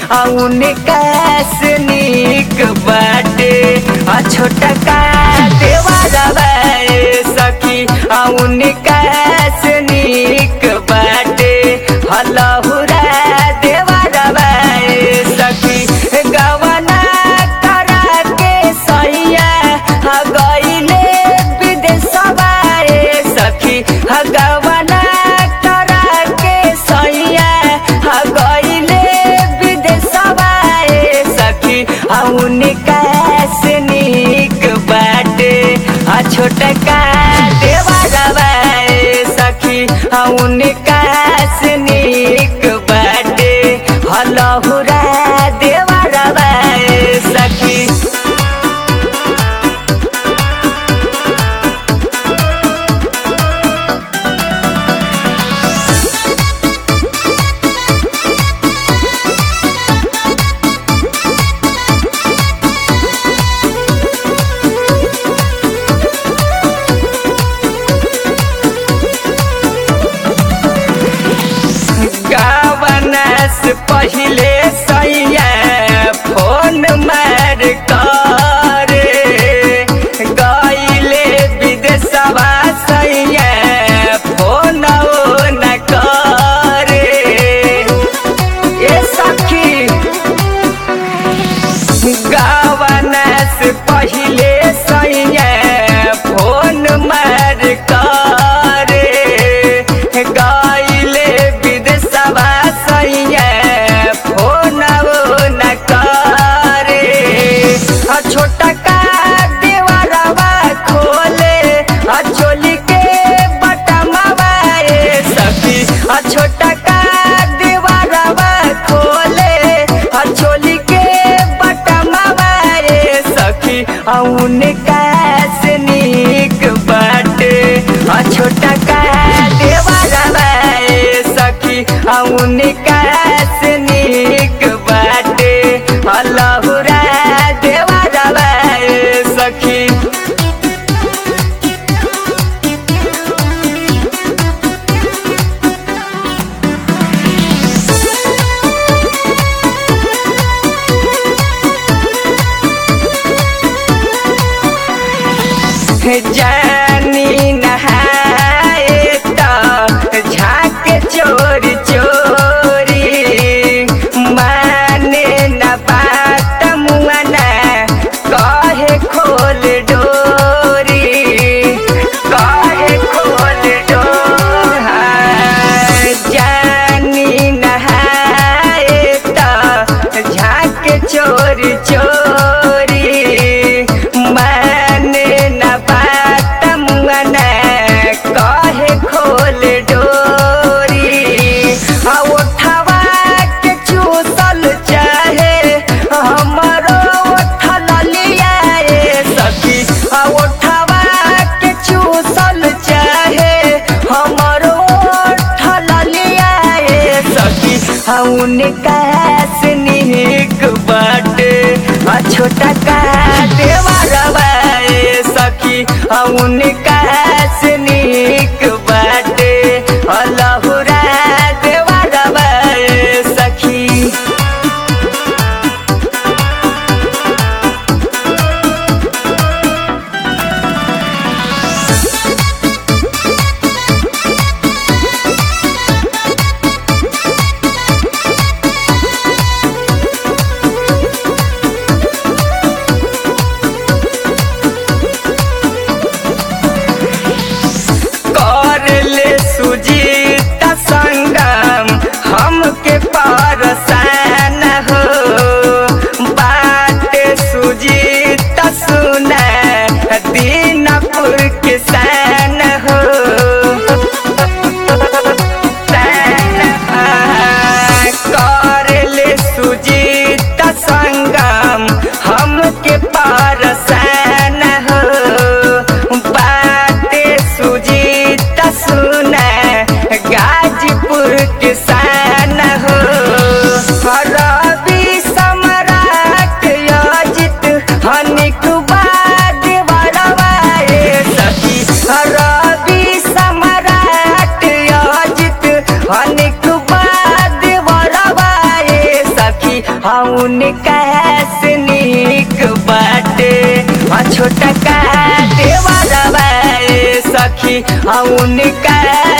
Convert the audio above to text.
उनका से नीक बाटे आ छोटा का देवारा सखी उनका से नीक बाटे हलहुरा देवारा सखी गवना करा के सैया गईले विदेशवा सखी गवना करा के सैया गईले विदेशवा सखी उनका से नीक बाटे आ छोटका देवारा सखी उनका से नीक बाटे हलहुरा देवारा सखी गावनस पहिले सैया फोन मार करे गईले विदेशवा सैया फोन न करे ए सखी गावनस पहिले सैया फोन मार करे गईले विदेशवा सैया फोन न करे आ छोटा का देवरवा खोले आ चोली के बटमवा ए सखी आ छोटा का देवरवा खोले आ चोली के बटमवा ए सखी आ उनका से नीक बाटे आ छोटा का देवरवा ए सखी आ उनका से नीक बाटे अल्लाहुरा देवरवा ए सखी जानी नहाए तो झाक चोरी चोरी माने न बात मुआना कहे खोल डोरी कहे खोल डोरा जानी नहाए तो झाक चोरी चोरी माने न बात मुआना कहे खोल डोरी आ उठवा के चूसल चाहे हमरो उठल लिया ए सखी आ उठवा के चूसल चाहे हमरो उठल लिया ए सखी आ उनका से नीक बाटे आ छोटा का देवरवा ए सखी आ उनका से नीक बाटे अल्लाहुरा देवरवा ए सखी सखी उनका